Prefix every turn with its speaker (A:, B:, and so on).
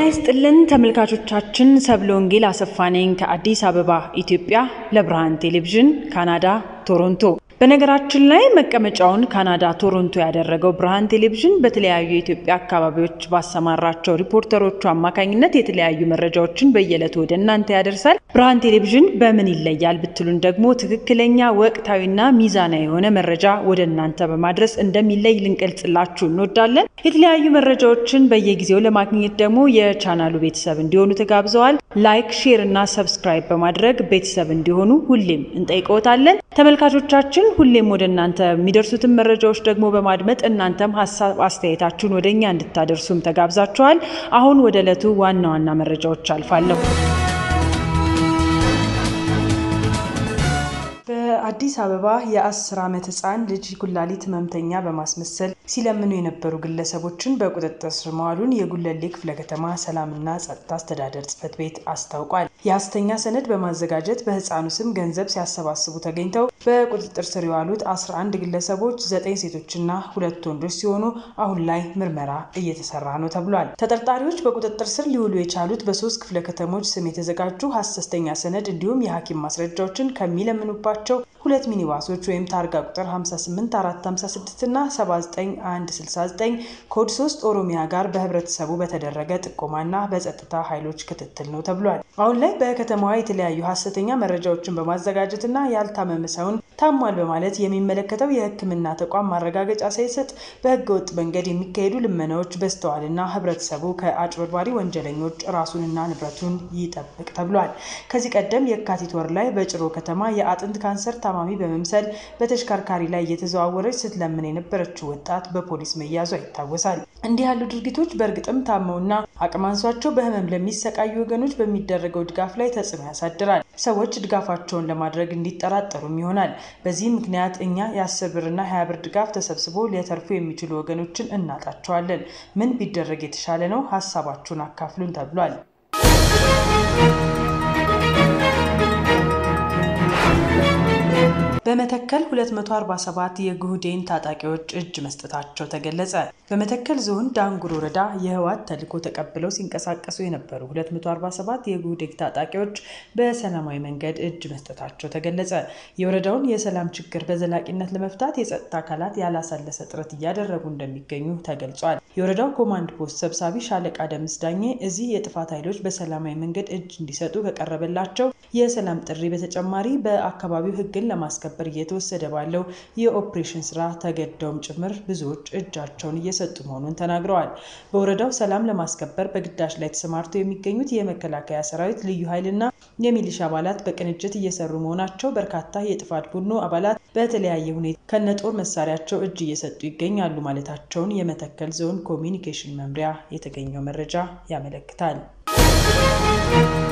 A: ይስጥልን ተመልካቾቻችን፣ ሰብለ ወንጌል አሰፋ ነኝ ከአዲስ አበባ ኢትዮጵያ ለብርሃን ቴሌቪዥን ካናዳ ቶሮንቶ። በነገራችን ላይ መቀመጫውን ካናዳ ቶሮንቶ ያደረገው ብርሃን ቴሌቪዥን በተለያዩ የኢትዮጵያ አካባቢዎች ባሰማራቸው ሪፖርተሮቹ አማካኝነት የተለያዩ መረጃዎችን በየዕለቱ ወደ እናንተ ያደርሳል። ብርሃን ቴሌቪዥን በምን ይለያል ብትሉን ደግሞ ትክክለኛ ወቅታዊና ሚዛናዊ የሆነ መረጃ ወደ እናንተ በማድረስ እንደሚለይ ልንገልጽላችሁ እንወዳለን። የተለያዩ መረጃዎችን በየጊዜው ለማግኘት ደግሞ የቻናሉ ቤተሰብ እንዲሆኑ ተጋብዘዋል። ላይክ፣ ሼር እና ሰብስክራይብ በማድረግ ቤተሰብ እንዲሆኑ ሁሌም እንጠይቀዎታለን። ተመልካቾቻችን ሁሌም ወደ እናንተ የሚደርሱትን መረጃዎች ደግሞ በማድመጥ እናንተም ሀሳብ አስተያየታችሁን ወደ እኛ እንድታደርሱም ተጋብዛችኋል። አሁን ወደ ዕለቱ ዋና ዋና መረጃዎች አልፋለሁ። በአዲስ አበባ የአስር ዓመት ህፃን ልጅ ኩላሊት ህመምተኛ በማስመሰል ሲለምኑ የነበሩ ግለሰቦችን በቁጥጥር ስር መዋሉን የጉለሌ ክፍለ ከተማ ሰላምና ጸጥታ አስተዳደር ጽሕፈት ቤት አስታውቋል። የሐሰተኛ ሰነድ በማዘጋጀት በህፃኑ ስም ገንዘብ ሲያሰባስቡ ተገኝተው በቁጥጥር ስር የዋሉት 11 ግለሰቦች ዘጠኝ ሴቶችና ሁለት ወንዶች ሲሆኑ አሁን ላይ ምርመራ እየተሰራ ነው ተብሏል። ተጠርጣሪዎች በቁጥጥር ስር ሊውሉ የቻሉት በሶስት ክፍለ ከተሞች ስም የተዘጋጁ ሐሰተኛ ሰነድ እንዲሁም የሐኪም ማስረጃዎችን ከሚለምኑባቸው ሁለት ሚኒባሶች ወይም ታርጋ ቁጥር 58456 እና 79169 ኮድ 3 ኦሮሚያ ጋር በህብረተሰቡ በተደረገ ጥቆማና በጸጥታ ኃይሎች ክትትል ነው ተብሏል። አሁን ላይ በከተማዋ የተለያዩ ሐሰተኛ መረጃዎችን በማዘጋጀትና ያልታመመ ሰውን ታሟል በማለት የሚመለከተው የሕክምና ተቋም ማረጋገጫ ሳይሰጥ በህገ ወጥ መንገድ የሚካሄዱ ልመናዎች በዝተዋልና ህብረተሰቡ ከአጭበርባሪ ወንጀለኞች ራሱንና ንብረቱን ይጠብቅ ተብሏል። ከዚህ ቀደም የካቲት ወር ላይ በጭሮ ከተማ የአጥንት ካንሰር ታማሚ በመምሰል በተሽከርካሪ ላይ እየተዘዋወረች ስትለምን የነበረችው ወጣት በፖሊስ መያዟ ይታወሳል። እንዲህ ያሉ ድርጊቶች በእርግጥም ታመውና አቅም አንሷቸው በህመም ለሚሰቃዩ ወገኖች በሚደረገው ድጋፍ ላይ ተጽዕኖ ያሳድራል። ሰዎች ድጋፋቸውን ለማድረግ እንዲጠራጠሩም ይሆናል። በዚህ ምክንያት እኛ የአስር ብርና ሀያ ብር ድጋፍ ተሰብስቦ ሊያተርፉ የሚችሉ ወገኖችን እናጣቸዋለን። ምን ቢደረግ የተሻለ ነው? ሀሳባችሁን አካፍሉን ተብሏል። በመተከል 247 የጉህዴን ታጣቂዎች እጅ መስጠታቸው ተገለጸ። በመተከል ዞን ዳንጉር ወረዳ የህወሓት ተልዕኮ ተቀብለው ሲንቀሳቀሱ የነበሩ 247 የጉህዴን ታጣቂዎች በሰላማዊ መንገድ እጅ መስጠታቸው ተገለጸ። የወረዳውን የሰላም ችግር በዘላቂነት ለመፍታት የጸጥታ አካላት ያላሰለሰ ጥረት እያደረጉ እንደሚገኙ ተገልጿል። የወረዳው ኮማንድ ፖስት ሰብሳቢ ሻለቃ ደምስ ዳኜ እዚህ የጥፋት ኃይሎች በሰላማዊ መንገድ እጅ እንዲሰጡ ከቀረበላቸው የሰላም ጥሪ በተጨማሪ በአካባቢው ህግን ለማስከበር እየተወሰደ ባለው የኦፕሬሽን ስራ ተገደውም ጭምር ብዙዎች እጃቸውን እየሰጡ መሆኑን ተናግረዋል። በወረዳው ሰላም ለማስከበር በግዳጅ ላይ ተሰማርተው የሚገኙት የመከላከያ ሰራዊት፣ ልዩ ኃይልና የሚሊሻ አባላት በቅንጅት እየሰሩ መሆናቸው በርካታ የጥፋት ቡድኑ አባላት በተለያየ ሁኔታ ከነጦር መሳሪያቸው እጅ እየሰጡ ይገኛሉ ማለታቸውን የመተከል ዞን ኮሚኒኬሽን መምሪያ የተገኘው መረጃ ያመለክታል።